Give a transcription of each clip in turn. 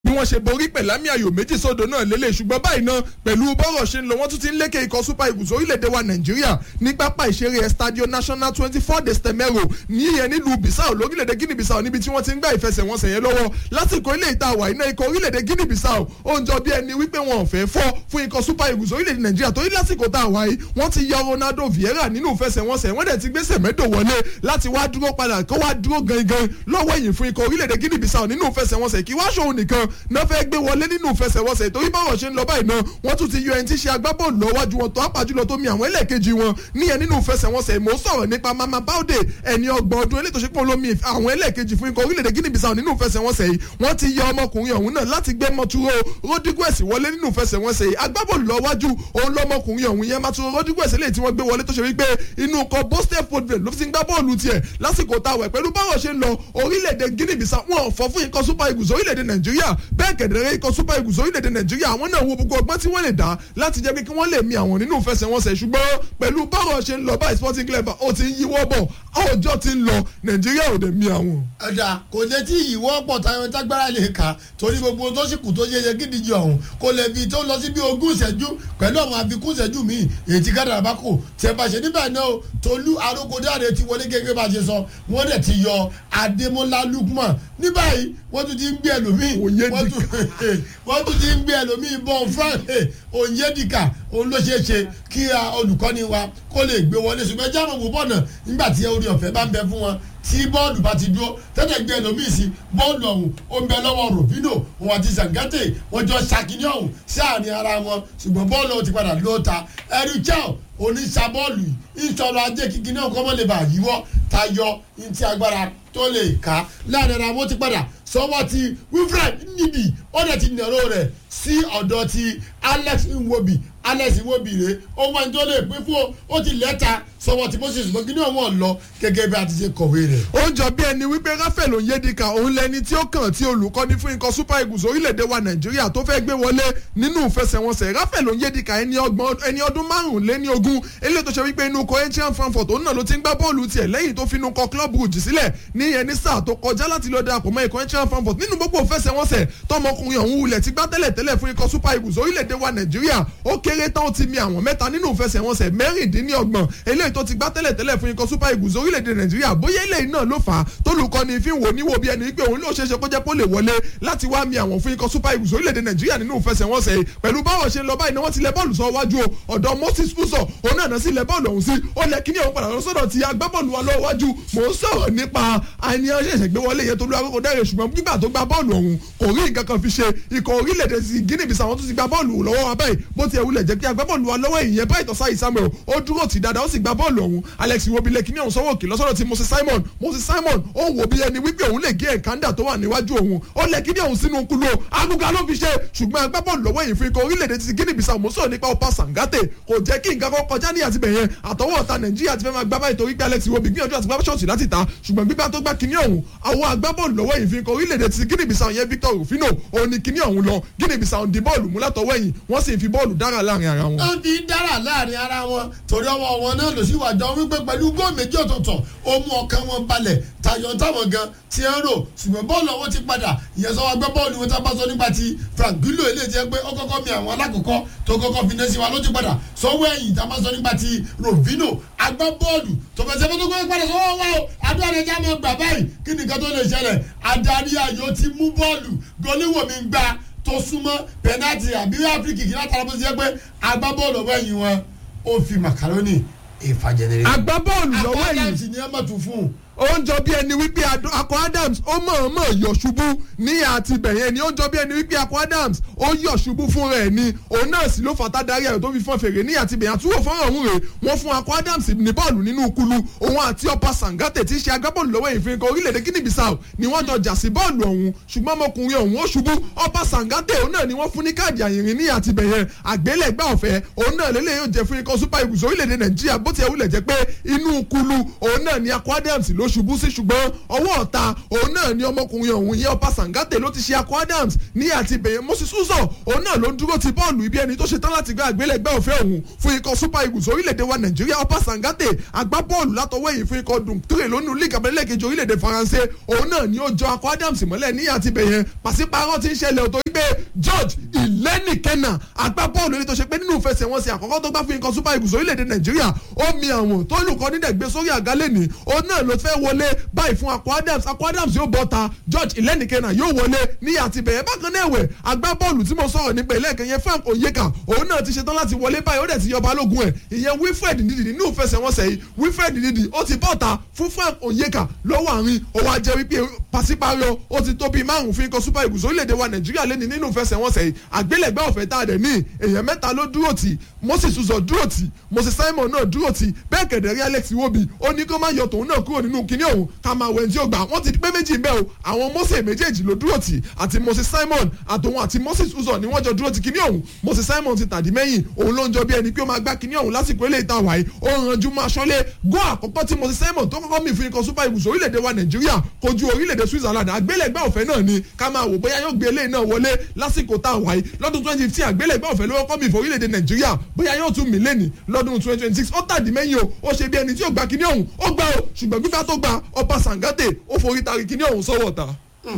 bí wọ́n ṣe borí pẹ̀lámì ayò méjì sódò náà lélẹ̀ ṣùgbọ́n báyìí náà pẹ̀lú bọ́rọ̀ ṣe ń lọ wọ́n tún ti ń lékè ikọ̀ super eagles orílẹ̀-èdè wa nàìjíríà ní pápá ìṣeré estadio national twenty four de stemero ní ìyẹn nílùú bissau lórílẹ̀-èdè guinea bissau níbi tí wọ́n ti ń gbá ìfẹsẹ̀wọnsẹ̀ yẹn lọ́wọ́ lásìkò ilé ìta àwà iná ikọ̀ orílẹ̀-èdè guinea bissau ó ń jọ bí ẹni wípé wọn ò fẹ́ fọ́ fún ikọ̀ super eagles orílẹ̀-èdè nàìjíríà torí lásìkò tá a wà yìí wọ́n ti yọ ronaldo vieira nínú ìfẹsẹ̀wọnsẹ̀ wọ́n dẹ̀ ti gbé sẹ̀mẹ́dò wọlé láti wá dúró padà kó wá dúró gangan lọ́wọ́ ẹ̀yìn fún ikọ̀ orílẹ̀-èdè guinea bissau nínú ìfẹsẹ̀wọnsẹ̀ kí wá ṣòun nìkan náà fẹ́ gbé wọlé nínú ìfẹsẹ̀wọnsẹ̀ torí báwọn ṣe ń lọ báyìí náà wọ́n tún ti yọ ẹni tí ṣe agbábọ́ọ̀lù lọ́wọ́jú wọn tó àpàjùlọ tó mi àwọn ẹlẹ́ẹ̀kejì wọn níyẹn nínú ìfẹsẹ̀wọnsẹ̀ mo sọ̀rọ̀ nípa mama baude ẹni ọgbọ̀n ọdún eléyìí tó ṣe pé olómi àwọn ẹlẹ́ẹ̀kejì fún ikọ̀ orílẹ̀-èdè guinea bissau nínú ìfẹsẹ̀wọnsẹ̀ yìí wọ́n ti yọ ọmọkùnrin ọ̀hún náà láti gbé mọ́túró rodriguez wọlé nínú ìfẹsẹ̀wọnsẹ̀ yìí agbábọ́ọ̀lù lọ́wọ́jú òun lọ́mọkùnrin ọ̀hún yẹn mọ́túró rodriguez eléyìí tí wọ́n gbé wọlé tó ṣe wípé inú kọ boston football ló fi ń gbá bọ́ọ̀lù tiẹ̀ lásìkò táwẹ̀ pẹ̀lú báwọn ṣe ń lọ orílẹ̀-èdè guinea bissau wọn ò fọ́ fún ikọ̀ super eagles orílẹ̀-èdè nàìjíríà bẹ́ẹ̀ kẹ̀dẹ̀rẹ́ ikọ̀ super eagles orílẹ̀-èdè nàìjíríà àwọn náà wo gbogbo ọgbọ́n tí wọ́n lè dá láti jẹ́ pé kí wọ́n lè mi àwọn nínú ìfẹsẹ̀wọnsẹ̀ ṣùgbọ́n pẹ̀lú báwọn ṣe ń lọ báyìí sporting club ó ti ń yíwọ́ bọ̀ ọjọ́ ti ń lọ nàìjíríà ò dẹ̀ mi àwọn. ọ̀dà kò lè tí ìwọ́ pọ̀ táwọn tágbára lè kà torí gbogbo tó sì kù tó yẹyẹ gidigidi ọ̀hún kò lè fi tó lọ sí bí ogún ìṣẹ́jú pẹ̀lú àwọn àfikún ìṣẹ́jú míì èyí tí kádàrà bá kù tẹ̀ bá ṣe níbẹ̀ náà o tolú arókòdáre ti wọlé gẹ́gẹ́ bá ṣe sọ wọ́n dẹ̀ ti yọ adémọ́lá lukman ní báyìí wọ́n tún ti ń gbé ẹlòmíì wọ́n tún ti ń gbé ẹlòmíì bọ́n frank onyedika òun ló ṣeé ṣe kí olùkọ́ni wa kó lè gbé wọlé ṣùgbọ́n ẹjẹ́ àwọn òwò bọ̀nà nígbà tí orí ọ̀fẹ́ bá ń bẹ fún wọn tí bọ́ọ̀lù bá ti dúró tẹ́tẹ̀ gbé ẹlòmíì sí bọ́ọ̀lù ọ̀hún ó ń bẹ lọ́wọ́ rufino òun àti zangate wọ́n jọ ṣàkíní ọ̀hún sí àárín ara wọn ṣùgbọ́n bọ́ọ̀lù ọ̀hún ti padà lóòótá ẹ̀rí chel oníṣàbọ́ọ̀lù ìṣọ̀rọ̀ ajé kíkí náà kọ́mọ́ lè bá yíwọ́ tayọ ntí agbára tó lè ká láàrin ara wọn ti padà sọwọ́ ti wilfred níbi ọ̀dẹ̀ ti nàró rẹ̀ sí ọ̀dọ̀ ti alex nwobi alex nwobi rẹ̀ ohun ẹni tó lè pín fún ó ti lẹ́ta sọwọ́ ti moses gbọ́ngí ní ọ̀wọ́n lọ gẹ́gẹ́ bí a ti ṣe kọ̀wé rẹ̀. ó jọ bí ẹni wípé rafael onyedika òun lẹni tí ó kàn tí olùkọ́ni fún ikọ̀ super eagles orílẹ̀-èdè wa nàìjíríà tó fẹ́ gbé wọlé nínú ìfẹsẹ̀wọnsẹ̀ rafael onyedika ẹni ọdún márùnléní ogún eléyìí tó ṣe wípé inú kọ ancient frankfurt òun náà ló ti ń gbá bọ́ọ̀lù tiẹ̀ lẹ́yìn tó finú kọ club brugge sílẹ̀ ní ìyẹn ní sáà tó kọjá láti lọ darapọ̀ mọ́ ikọ̀ ancient frankfurt nínú gbogbo ìfẹsẹ̀wọnsẹ̀ tọmọkùnrin ọ̀hún wulẹ̀ ti gbá tẹ́lẹ̀ tẹ́lẹ̀ fún ikọ̀ super eagles orílẹ̀-èdè wa nàìjíríà ó kéré tán ó ti mi àwọn mẹ́ta nínú ìfẹsẹ̀wọnsẹ̀ mẹ́rìndínlọ́gbọ̀n eléyìí tó ti gbá tẹ́lẹ̀ tẹ́lẹ̀ fún ikọ̀ super eagles orílẹ̀-èdè nàìjíríà bóyá eléyìí náà ló fà á tólùkọ́ni fi ń wò níwò bí ẹni pé òun ló ṣeéṣe kó jẹ́ kó lè wọlé láti wá mi àwọn fún ikọ̀ super eagles orílẹ̀-èdè nàìjíríà nínú ìfẹsẹ̀wọnsẹ̀ yìí pẹ̀lú báwọn ṣe ń lọ báyìí ni wọ́n ti lẹ bọ́ọ̀lù sọ wájú o ọ̀dọ̀ moses fuso òun náà sí lẹ bọ́ọ̀lù ọ̀hún sí ó lẹ kíní ọ̀hún padà lọ sọ́dọ̀ ti agbábọ́ọ̀lù wa lọ́wọ́ wájú mò ń sọ̀rọ̀ nípa àníyàn ṣẹ̀ṣẹ̀ gbé wọlé yẹn tó lu akókò dẹ́rẹ̀ ṣùgbọ́n nígbà tó gba bọ́ọ̀lù ọ̀hún kò rí nǹkan kan fi ṣe ikọ̀ orílẹ̀-èdè sí guinea bissau wọn tún ti gba bọ́ọ̀lù lọ́wọ́ wa báyìí bó ti ẹ̀wulẹ̀ jẹ́ pé agbábọ́ọ̀lù wa lọ́wọ́ ìyẹn báyìí tọ́sá ìsámẹ́ o ó dúró tì dáadáa ó sì gba bọ́ọ̀lù ọ̀hún alex iwobilẹ̀ kíní ọ̀hún sọ́wọ́ òkè lọ́sọ̀rọ̀ ti moses simon moses simon ó wò bí ẹni wípé òun lè gé ẹ̀kándà tó wà níwájú òun ó lẹ kíní ọ̀hún sínú kúló aguga ló fi ṣe ṣùgbọ́n agbábọ́ọ̀lù lọ́wọ́ yìí fún ikọ̀ orílẹ̀-èdè ti guinea bissau mo sọ̀rọ̀ nípa ọpa sangate kò jẹ́ kí nǹkan kan kọjá ní àtibẹ̀ yẹn àtọwọ́ ọ̀tá nàìjíríà ti fẹ́ máa gbá báyìí torí pé alex iwobi gbìyànjú àti gbá ṣọ́ọ̀ṣì láti ta ṣùgbọ́n gbígbá tó gbá kíní ọ̀hún àwọn agbábọ́ọ̀lù lọ́wọ́ yìí fún ikọ̀ orílẹ̀-èdè ti guinea bissau yẹn victor rufino òun ni kíní ọ̀hún lọ guinea bissau di bọ́ọ̀lù mú látọwọ́ ẹ̀yìn wọ́n sì fi bọ́ọ̀lù dára láàrin ara wọn. wọ́n fi dára láàrin ara wọn torí ọwọ́ wọn náà lọ sí ìwàjọ wípé pẹ̀lú góò méjì ọ̀tọ̀ọ̀tọ̀ ó mú ọkàn wọn balẹ̀ tayọ táwọn gan ti ń rò ṣùgbọ́n bọ́ọ̀lù ọwọ́ ti padà ìyẹn sọ wá gbé bọ́ọ̀lù wọn tábà sọ nípa ti frank gilo ilé jẹ́ pé ó kọ́kọ́ mi àwọn alákọ̀ọ́kọ́ tó kọ́kọ́ fi nẹ́sí wa ló ti padà sọ́wọ́ ẹ̀yìn tábà sọ nípa ti rovino agbá bọ́ọ̀lù tó fẹsẹ̀ fẹ́ tó kọ́ padà sọ́wọ́ wa o adúlá rẹ̀ já mọ́ gbà báyìí kí nìkan tó lè ṣẹlẹ̀ adarí ayò ti mú bọ́ọ̀lù gọlíwò mi gbá tó súnmọ́ pẹ̀nátì àbí áfíríkì kí látara bó ti jẹ́ pé agbábọ́ọ̀lù ọ̀wọ́ ẹ̀yìn wọn ó fi màkàrónì ìfàjẹ̀nẹ̀rẹ̀. agbábọ́ọ̀lù lọ́wọ́ ẹ̀yìn akọ́dàmsì ni ẹ mọ̀ tún fún un ó ń jọ bí ẹni wípé akọ adams ó mọ̀ọ́mọ̀ yọ̀ ṣubú ní àti bẹ̀yẹn ni ó ń jọ bí ẹni wípé akọ adams ó yọ̀ ṣubú fún rẹ̀ ni òun náà sì ló fàtà darí ẹ̀rọ tó fi fọ́n fèrè ní àti bẹ̀yẹn àtúwò fọ́nrán ọ̀hún rẹ̀ wọ́n fún akọ adams ní bọ́ọ̀lù nínú kulu òun àti ọ̀pá sangate tí í ṣe agbábọ́ọ̀lù lọ́wọ́ ìfín kan orílẹ̀-èdè guinea bissau ni wọ́n jọ jà sí bọ́ọ̀lù ọ̀hún ṣùgbọ́n ọmọkùnrin ọ̀hún ó ṣubú ọ̀pá sangate òun náà ni wọ́n fún ní káàdì àyìnrín ní àti bẹ̀yẹn àgbélẹ̀gbà ọ̀fẹ́ òun náà lélẹ̀ yóò jẹ fún ikọ̀ super eagles orílẹ̀-èdè nàìjíríà bó ti ẹ̀ wúlẹ̀ jẹ́ pé inú kulu òun náà ni akọ adams ló ṣubú sí ṣùgbọ́n ọwọ́ ọ̀ta òun náà ni ọmọkùnrin ọ̀hún yẹ ọba sangate ló ti ṣe akọ adams ní àti bẹ̀yẹn moses uzo òun náà ló ń dúró ti bọ́ọ̀lù ibi ẹni tó ṣe tán láti gbé àgbélẹ̀gbẹ́ òfin òun fún ikọ̀ super eagles orílẹ̀-èdè wa nàìjíríà ọba sangate agbábọ́ọ̀lù látọwọ́ èyí fún ikọ̀ dùnkúrè lónìí league abẹ́lẹ́kejì orílẹ̀-èdè faransé òun náà ni ó jọ akọ adams mọ́lẹ̀ ní àti bẹ̀yẹn pàṣípààrọ̀ ti ń ṣẹlẹ̀ òtò wípé george ìlẹ́nìkẹ́nà agbábọ́ọ̀lù èyí tó ṣe pé nínú ìfẹsẹ̀wọnsẹ̀ àkọ́kọ́ tó gbá fún ikọ̀ super eagles orílẹ̀-èdè nàìjíríà ó mi àwọn tó lùkọ́ nídẹ̀ gbé sórí àgálẹ̀ ní òun náà ló fẹ́ wọlé báyìí fún akọ adams akọ adams yóò bọ́ ta george ìlẹ́nìkẹ́nà yóò wọlé ní àti bẹ̀yẹn bákan náà ẹ̀wẹ̀ agbábọ́ọ̀lù tí mo sọ̀rọ̀ nípa ìlẹ́ẹ̀kẹ́ yẹn frank onyeka òun náà ti ṣetán láti wọlé báyìí ó dẹ̀ ti yọ balógun ẹ̀ ìyẹn wilfred ndidi nínú ìfẹsẹ̀wọnsẹ̀ yìí wilfred ndidi ó ti bọ́ta fún frank onyeka lọ́wọ́ àárín ó wá jẹ́ wípé pàṣípààrọ̀ ó ti tó bíi márùn fún ikọ̀ super eagles orílẹ̀-èdè wa nàìjíríà lẹ́ni nínú ìfẹsẹ̀wọnsẹ̀ yìí àgbélẹ̀gbẹ́ ọ̀fẹ́ tá a dẹ̀ ní èèyàn mẹ́ta ló dúró tì moses uzọ dúró tì moses simon náà dúró tì bẹ́ẹ̀ kẹ̀dẹ̀rí alex iwobi ó ní kó má yọ tòun náà kúrò nínú kinní ọ̀hún ká máa wẹ̀ tí ó gbà wọ́n ti pé méjì bẹ́ẹ̀ o àwọn mose méjèèjì ló dúró tì àti moses simon àtòun àti moses uzọ ni wọ́n jọ dúró tì kinní ọ̀hún moses simon ti tàdí mẹ́yìn òun ló ń jọ bí ẹni pé ó máa gbá kinní ọ̀hún lásìkò ilé ìta wáyé ó ranjú máa ṣọlé gó àkọ́kọ́ tí moses simon tó kọ́kọ́ mì fún ikọ̀ super eagles orílẹ̀-èdè wa nàìjíríà kojú orílẹ̀-èdè switzerland àgbélẹ̀gbẹ́ ọ̀fẹ́ náà ni ká máa wò bóyá yóò gbé eléyìí náà wọlé lásìkò tá a wáyé lọ́dún twenty fifteen àgbélẹ̀gbẹ́ ọ̀fẹ́ ló kọ́kọ́ mì fún orílẹ̀-èdè nàìjíríà bóyá yóò tún mì lẹ́nì lọ́dún twenty twenty six ó tàdí mẹ́yìn o ó ṣe bí ẹni tí ó gba kinní ọ̀hún ó gbà o ṣùgbọ́n gbígbà tó gba ọba sangate ó forí tari kinní ọ̀hún sọ́wọ́ ta.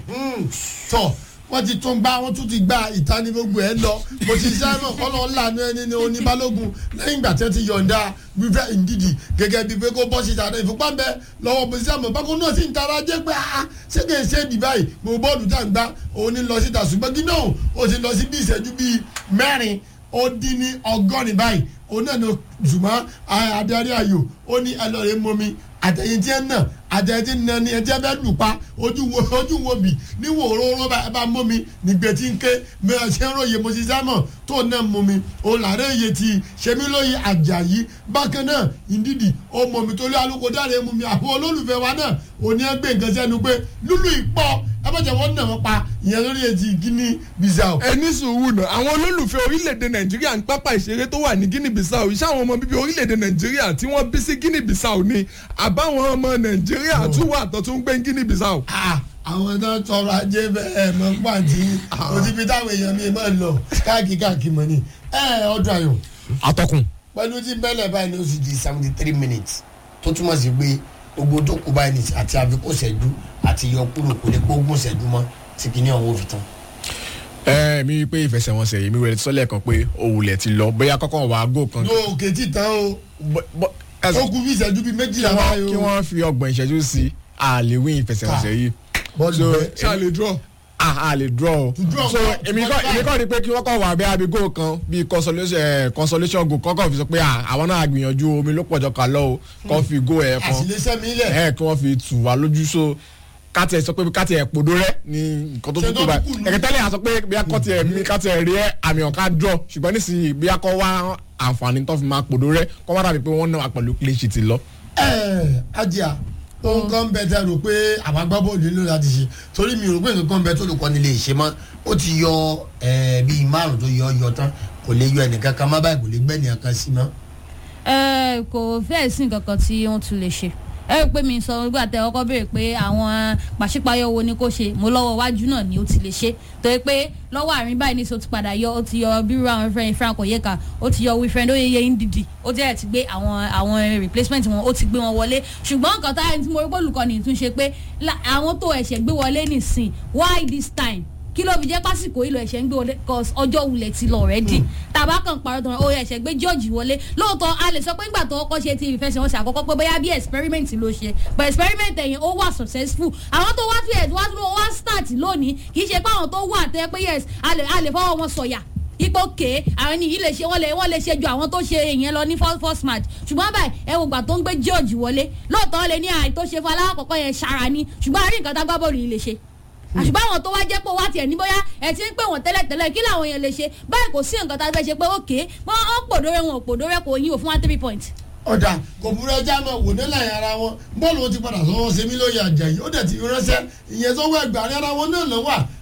tọ wọ́n ti tún gbá wọ́n tún ti gba ìtani gbogbo ẹ̀ lọ mo ti sẹ́mọ̀ kọ́nà ńlànà ẹni ní oníbalógun lẹ́yìn ìgbà tí wọ́n ti yọ̀ǹda wífẹ́ ìdídì gẹ́gẹ́ bíi pé kó bọ́ síta náà ìfúnpá bẹ lọ́wọ́ mo sẹ́mọ̀ bákan náà sì ń tara jẹ́ pé a ṣé kìí ṣe dì báyìí mo bọ́ọ̀lù tá n gbá òun ní lọ síta ṣùgbọ́n kí náà ó ti lọ sí bí ìṣẹ́jú bíi mẹ́rin ó dín ní ọgọ́rin báyìí òun náà ní zùmọ́ adarí ayò ó ní ẹlọ́rin mọ́mi àtẹ̀yìn tí ẹ nà àtẹ̀yìn tí nà ni ẹ tí ẹ bẹ́ lù pa ojú wo ojú wo bì ní wò róró bá ẹ bá mọ́ mi nígbẹ́ tí ń ké mi ẹ ṣe ń ròyìn mo ti sámọ̀ tó náà mọ́ mi o làárẹ̀ iye ti ṣẹ́mi lóye àjàyí bákan náà ìdídì ó mọ̀ mi torí alùpùpù dáre mú mi àwọn olólùfẹ́ wa náà ò ní ẹgbẹ́ nǹkan sẹ́nu pé lúlù ìpọ́ ẹ bá jẹ́ wọ́n nà wọ́n pa ìyẹn lórí etí guinea bissau. ẹni sùúrù náà àwọn olólùfẹ́ orílẹ̀-èdè nàìjíríà ń pápá ìṣeré tó wà ní guinea bissau iṣẹ́ àwọn ọmọ bíbí orílẹ̀-èdè nàìjíríà tí wọ́n bí sí guinea bissau ni àbáwọn ọmọ nàìjíríà tún wà tó tún gbé guinea bissau. àwọn tó ń tọrọ ajé bẹ́ẹ̀ mọ pàǹtí òtí táwọn èèyàn mi máa ń lọ káàkiri káàkiri mọ́ ni ẹ ọdún ayọ̀. atọ́kùn. pẹ̀lú tí bẹ́lẹ̀ báyìí ní oṣù di seventy three minutes tó túmọ̀ sí pé gbogbo tó kú báyìí nìsí àti àfikún ṣẹ́jú àti yọ kúrò kò lè gbógun ṣẹ́jú mọ́ tí kìíní ọ̀hún fi tán. ẹ mi rí i pé ìfẹsẹ̀wọnsẹ̀ yìí mi rẹ̀ sọ́lẹ̀ kan pé òwúlẹ̀ ti lọ bóyá kọ́kọ́ wàá gò kan. yóò kètì tán o ó kú bí ìṣẹ́jú bíi méjìlá báyìí o. kí wọ́n fi ọgbọ̀n ìṣẹ́jú sí àlèwé ìfẹsẹ̀wọnsẹ̀ yìí. bọ́ọ̀lù bẹ́ẹ̀ ṣáà lè draw a lè draw draw so kọ́, èmi kọ́ èmi kọ́ ni pé kí wọ́n kọ́ wà bí abigo kan bí consolation eh, consolation goal kọ́kọ́ fi sọ pé ah, àwọn náà gbìyànjú omi ló pọ̀jọ́ kan lọ́wọ́ kọ́ fi go ẹ̀ kan àṣìlẹ́sẹ̀ mi lẹ̀. ẹ̀ kí wọ́n fi tù wá lójú so káti ẹ̀ sọ pé káti ẹ̀ pòdó rẹ̀ ní nǹkan tó Ṣé tún tó kú báyìí kù nù? ẹ̀kẹ́ tẹ́lẹ̀ àsọ pé bí akọ́tì ẹ̀ mi káti ẹ̀ rí ẹ̀ àmì ọ̀ká draw ṣùgbọ́n nísìnyí bí akọ́ wá àǹfààní tó fi máa pòdó rẹ̀ kọ́ wá dàbí pé wọ́n náà pẹ̀lú clean sheet lọ. ẹ ajá ohun kan bẹ tẹ rò pé àwọn agbábọ́ọ̀lù nílò láti ṣe torí mi rò pé nǹkan kan bẹ tó lè kọ́ nílé ìṣe mọ́ ó ti yọ ẹ bíi márùn tó yọ yọ tán kò lè yọ ẹnìkan kan má báyìí kò lè gbẹ́ ẹnìkan kan sí mọ́. ẹ kò fẹ́ẹ̀ sí nǹkan kan tí wọ́n tún lè ṣe ẹ rí i pé mi sọ nígbà tẹ ọkọ béèrè pé àwọn pàṣípààyọ wo ni kò ṣe mo lọ́wọ́ iwájú náà ni ó ti lè ṣe torí pé lọ́wọ́ àárín báyìí ní sọ ti padà yọ ó ti yọ bírú àwọn friend frank oyeka ó ti yọ wífrend oyeye ndidi ó jẹ́ ẹ̀ ti gbé àwọn àwọn replacement wọn ó ti gbé wọn wọlé ṣùgbọ́n nǹkan táyà tí mo rí pé olùkọ́ni tún ṣe pé la- àwọn tó ẹ̀ṣẹ̀ gbé wọlé nìsín why this time kí ló fi jẹ́ pásìkò ìlò ẹ̀ṣẹ̀ ń gbé wọlé cause ọjọ́ wulẹ̀ ti lọ rẹ́dì tàbá kan parọ́ tán ó ẹ̀ṣẹ̀ gbé george wọlé lóòótọ́ a lè sọ pé ńgbà tó kọ́kọ́ ṣe ti ìfẹsẹ̀wọnsẹ̀ àkọ́kọ́ pé bóyá bí experiment ló ṣe but experiment ẹ̀yìn ó wà successful àwọn tó wá fi ẹ̀ wá tó wá start lónìí kì í ṣe pé àwọn tó wà tẹ́ pé yes a lè a lè fọwọ́ wọn sọ̀yà ipò ké àwọn ènìyàn lè ṣe wọ́n lè wọ́n lè ṣe ju àwọn tó ṣe èèyàn lọ ní first first match ṣùgbọ́n báyìí ẹ wò gbà tó ń gbé george wọlé lóòótọ́ lè ní àì tó ṣe fún alákọ̀ọ́kọ́ yẹn ṣara ni ṣùgbọ́n àrí nǹkan tá gbá bọ́ọ̀lù yìí lè ṣe àṣùgbọ́n àwọn tó wá jẹ́ pé wá tiẹ̀ ní bóyá ẹ̀ ti ń pè wọ́n tẹ́lẹ̀tẹ́lẹ̀ kí làwọn èèyàn lè ṣe báyìí kò sí nǹkan tá a fẹ́ ṣe pé ókè wọ́n ó pòdórẹ́ wọn ò pòdórẹ́ kò yín ò fún wa three point. ọ̀dà kò burú ẹja mọ̀ wò nílẹ̀ yẹn ara wọn bọ́ọ̀lù wọn ti padà sọ́wọ́ sẹ́mi lóye àjàyí ó dẹ̀ ti ránṣẹ́ ìyẹn tó wọ ẹgbàá ara wọn náà lọ́wọ́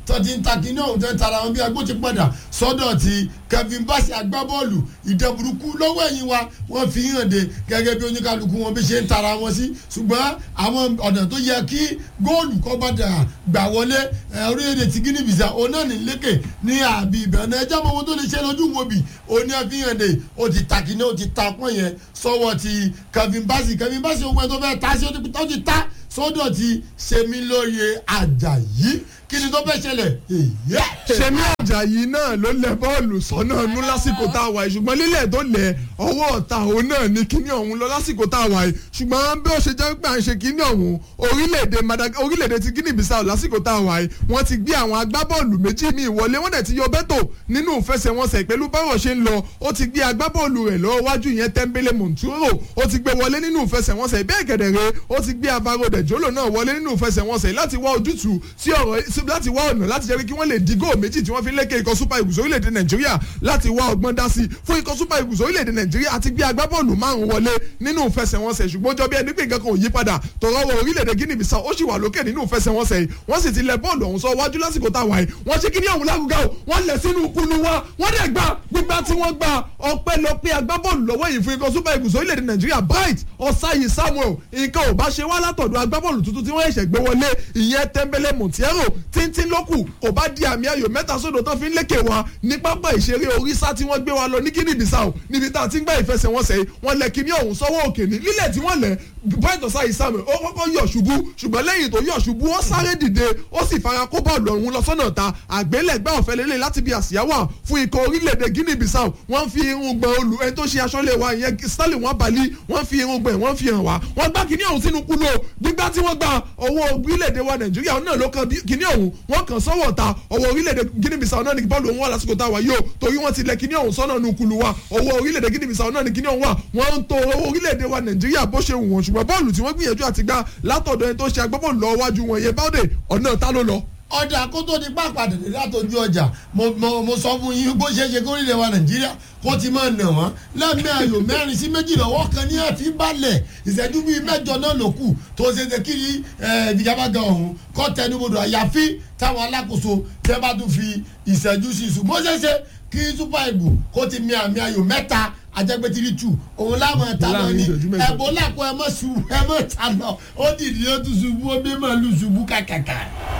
tó ti ń ta kíní ọ̀hún tó ń tara wọn bí agbó ti padà sọ́dọ̀ ti Kevin Bassey agbábọ́ọ̀lù ìdẹ̀burúkú lọ́wọ́ ẹ̀yìn wa wọ́n fi hàn dé gẹ́gẹ́ bí oníkálukú wọn bí ṣe ń tara wọn sí ṣùgbọ́n àwọn ọ̀nà tó yẹ kí góòlù kọ́ bá dà gbà wọlé ẹ̀, orílẹ̀-èdè ti Guinea Bissau òun náà ní lékè ní àbí ìbẹ̀rẹ̀ ẹjọ́ mọ́ owó tó lè ṣe lójú wo bì òun ní àfihàn dé ó ti ta kíní ó ti ta pọ́n yẹn sọ́wọ́ ti Kevin Bassey Kevin Bassey owó ẹ̀ tó fẹ́ ta sí ó ti- ó ti ta sọ́dọ̀ ti Sẹ́milóye Àjàyí kí ni tó fẹ́ ṣẹlẹ̀ èyí Ṣẹ̀mí Àjàyí náà ló lẹ bọ́ọ̀lù sọ́nà nú lásìkò tá a wà yìí ṣùgbọ́n lílẹ̀ tó lẹ̀ ọwọ́ ọ̀tá òun náà ní kíní ọ̀hún lọ lásìkò tá a wà yìí ṣùgbọ́n bí ó ṣe jẹ́ pé à ń ṣe kíní ọ̀hún orílẹ̀-èdè Madagascar orílẹ̀-èdè ti Guinea Bissau lásìkò tá a wà yìí wọ́n ti gbé àwọn agbábọ́ọ̀lù méjì míì wọlé wọ́n dẹ̀ ti yọ bẹ́tò nínú ìfẹsẹ̀wọnsẹ̀ pẹ̀lú báwọ̀ ṣe ń lọ ó ti gbé agbábọ́ọ̀lù rẹ̀ lọ́wọ́ wájú yẹn Tembele Monturo ó ti gbé wọlé nínú ìfẹsẹ̀wọnsẹ̀ bẹ́ẹ̀ gẹ̀dẹ̀rẹ̀ ó ti gbé Alvaro de Jolo náà wọlé nínú ìfẹsẹ̀wọnsẹ̀ láti wá ojútùú sí ọ̀rọ̀ láti wá ọ̀nà láti jẹ́ pé kí wọ́n lè di góò méjì tí wọ́n fi lékè ikọ̀ super eagles orílẹ̀-èdè nàìjíríà láti wá ọgbọ́n dá sí i fún ikọ̀ super eagles orílẹ̀-èdè nàìjíríà àti gbé agbábọ́ọ̀lù márùn-ún wọlé nínú ìfẹsẹ̀wọnsẹ̀ ṣùgbọ́n ó jọ bí ẹni pé nǹkan kan ò yí padà tọ̀rọ̀ wọ orílẹ̀-èdè guinea bissau ó sì wà lókè nínú ìfẹsẹ̀wọnsẹ̀ yìí wọ́n sì ti lẹ bọ́ọ̀lù ọ̀hún sọ wájú lásìkò tá a wà yìí wọ́n ṣe kíní ọ̀hún lárugá o wọ́n lẹ̀ sínú kunu wa wọ́n dẹ̀ gba gbígbá tí wọ́n gba ọpẹ́lọpẹ́ agbábọ́ọ̀lù lọ́wọ́ yìí fún ikọ̀ super eagles orílẹ̀-èdè nàìjíríà bright ọ̀sáyì samuel nǹkan ò bá ṣe wá látọ̀dọ̀ agbábọ́ọ̀lù tuntun tí wọ́n ṣẹ̀ṣẹ̀ gbé wọlé ìyẹn tẹ́ḿbẹ́lẹ́ montiero tíntín lókù kò bá di àmì ayò mẹ́ta sódò tó fi ń lékè wa ní pápá ìṣeré oríṣà tí wọ́n gbé wa lọ ní guinea bissau níbi tá a ti ń gbá ìfẹsẹ̀wọnsẹ̀ yìí wọ́n lẹ̀ kíní ọ̀hún sọ́wọ́ òkè ní lílẹ̀ tí wọ́n lẹ̀ bright ọ̀sáyì samuel ó kọ́kọ́ yọ̀ ṣubú ṣùgbọ́n lẹ́yìn tó yọ̀ ṣubú ó sáré dìde ó sì fara kó bọ́ọ̀lù ọ̀hún lọ sọ́nà ta àgbélẹ̀gbẹ́ ọ̀fẹ́ lélẹ̀ láti bí àsíá wà fún ikọ̀ orílẹ̀-èdè guinea bissau wọ́n fi irun gbọ̀n olù ẹni tó ṣe aṣọ́lé wa ìyẹn stanley wọ́n balí wọ́n fi irun gbọ̀n wọ́n fi hàn wá wọ́n gbá kíní ọ̀hún sínú kúlò gbígbá tí wọ́n gba ọwọ́ orílẹ̀-èdè wa nàìjíríà náà ló kan kíní ọ̀hún wọ́n kàn sọ́wọ́ ta ọwọ́ orílẹ̀-èdè guinea bissau náà ní bọ́ọ̀lù òun wà lásìkò tá a wà yìí o torí wọ́n ti lẹ kíní ọ̀hún sọ́nà nù kúlù wa ọwọ́ orílẹ̀-èdè guinea bissau náà ní kíní ọ̀hún wà wọ́n ń to orílẹ̀-èdè wa nàìjíríà bó ṣe wù wọ́n ṣùgbọ́n bọ́ọ̀lù tí wọ́n gbìyànjú àti gbá látọ̀dọ̀ ẹni tó ṣe agbábọ́ọ̀lù lọ́wọ́ wájú wọn yẹn báwọ̀dẹ̀ ọ̀nà ta ló lọ ọjà kó tó di pápá dèdè látọjú ọjà mo mo mo sọ fún yín bó ṣe ṣe kórìíra wa nàìjíríà kó ti máa nà wọ́n lẹ́mí ayò mẹ́rin sí méjì lọ́wọ́ kan ní ẹ̀fín balẹ̀ ìṣẹ́jú bíi mẹ́jọ náà ló kù tó ṣe ṣe kiri ìfigagbága ọ̀hún kọ́ tẹnubodò àyàfi táwọn alákòóso tẹ́ bá tún fi ìṣẹ́jú sí ṣùgbọ́n ṣe ṣe kí super eagle kó ti mi àmì ayò mẹ́ta ajẹgbẹtiri tu òun láwọn ẹta lọ ní ẹbọ làkọ ẹ mọ ṣubú ẹ mọ ta lọ ó dìde ó tún ṣubú ó bí màálù ṣubú kàkàkà.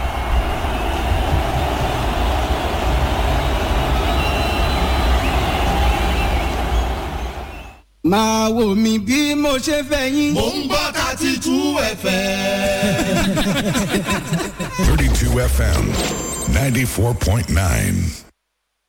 máa wò mí bí mo ṣe fẹ́ yín. mò ń gbọ́ thirty two fm. 32 FM 94.9.